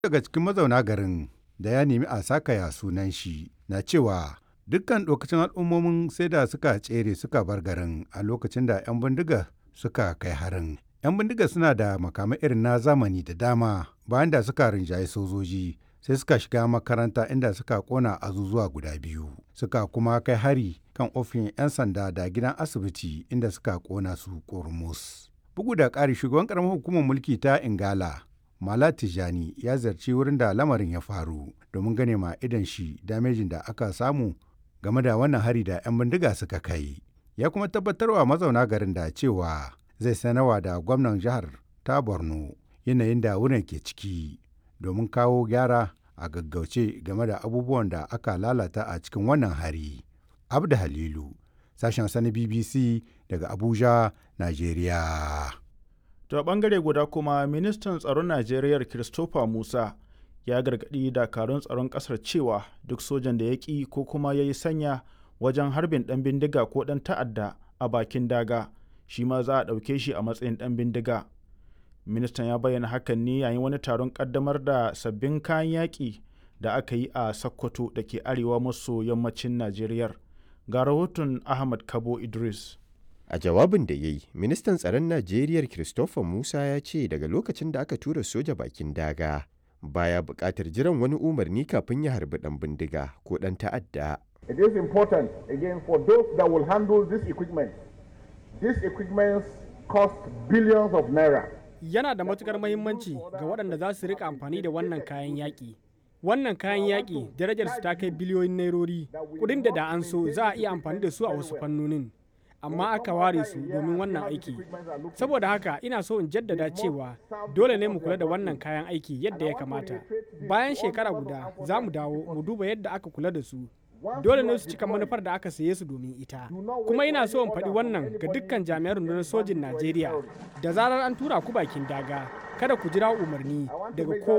daga cikin mazauna garin da ya nemi a sakaya sunan shi na cewa dukkan lokacin al'ummomin sai da suka tsere suka bar garin a lokacin da 'yan bindiga suka kai harin. 'Yan bindiga suna da makamai irin na zamani da dama bayan da suka rinjaye sojoji sai suka shiga makaranta inda suka kona azuzuwa guda biyu suka kuma kai hari kan ofin 'yan sanda da gidan asibiti inda suka kona su kurmus. Bugu da ƙari shugaban ƙaramar hukumar mulki ta Ingala Mala Tijani ya zarci wurin da lamarin ya faru domin gane ma idan shi damejin da aka samu game da wannan hari da 'yan bindiga suka kai. Ya kuma tabbatarwa mazauna garin da cewa zai sanarwa da gwamnan jihar ta Borno yanayin da wurin ke ciki domin kawo gyara a gaggauce game da abubuwan da aka lalata a cikin wannan hari. Abda Halilu, sashen sani BBC daga Abuja, Najeriya. To a bangare guda kuma ministan tsaron Najeriya Christopher Musa ya gargaɗi dakarun tsaron ƙasar cewa duk sojan da ya ƙi ko kuma ya yi sanya wajen harbin ɗan bindiga ko ɗan ta'adda a bakin daga shi ma za a ɗauke shi a matsayin ɗan bindiga. Ministan ya bayyana hakan ne yayin wani taron ƙaddamar da sabbin kayan yaƙi da aka yi a Sokoto da ke arewa maso yammacin Najeriya. Ga rahoton Ahmad Kabo Idris. A jawabin da ya yi, ministan tsaron Najeriya Christopher Musa ya ce daga lokacin da aka tura soja bakin daga baya buƙatar jiran wani umarni kafin ya harbi ɗan bindiga ko ɗan ta'adda. It is important again for those that will handle this equipment. These equipments cost billions of naira. Yana da matukar mahimmanci ga waɗanda za su rika amfani da wannan kayan yaƙi. Wannan kayan yaƙi darajarsu ta kai biliyoyin nairori, kuɗin da da an so za a iya amfani da su a wasu fannonin. amma aka ware su domin wannan aiki saboda haka ina so in jaddada cewa dole ne mu kula da wannan kayan aiki yadda ya kamata bayan shekara guda za mu dawo mu duba yadda aka kula da su dole ne su cika manufar da aka saye su domin ita kuma ina so in faɗi wannan ga dukkan jami'an rundunar sojin najeriya da zarar an tura ku bakin daga kada ku jira umarni daga kowa